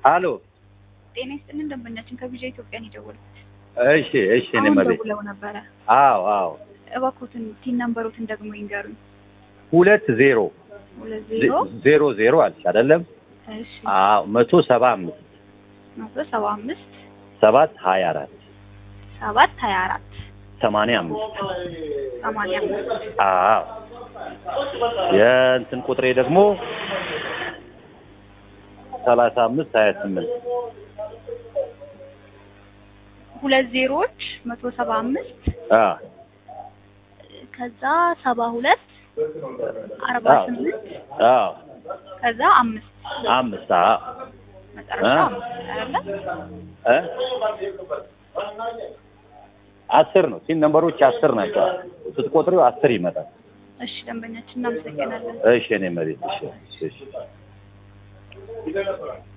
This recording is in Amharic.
አሎ ጤና ይስጥልን ደንበኛችን ከቪዛ ኢትዮጵያን የደወልኩት እሺ እሺ እኔ አሁን መቤት ደውለው ነበረ። አዎ አዎ እባክዎትን ቲን ነምበሮትን ደግሞ ይንገሩኝ። ሁለት ዜሮ ሁለት ዜሮ ዜሮ ዜሮ አለች አይደለም እሺ አዎ መቶ ሰባ አምስት መቶ ሰባ አምስት ሰባት ሀያ አራት ሰባት ሀያ አራት ሰማንያ አምስት ሰማንያ አምስት አዎ የእንትን ቁጥሬ ደግሞ ሰላሳ አምስት ሀያ ስምንት ሁለት ዜሮዎች መቶ ሰባ አምስት አዎ ከዛ ሰባ ሁለት አርባ አዎ ስምንት አዎ ከዛ አምስት አምስት አዎ መጨረሻ አ? አምስት አይደለ? እ አስር ነው ሲን ነምበሮች አስር ናቸው ስትቆጥሪው አስር ይመጣል እሺ ደንበኛችን እናመሰግናለን። እሺ እኔ መቤት እሺ እሺ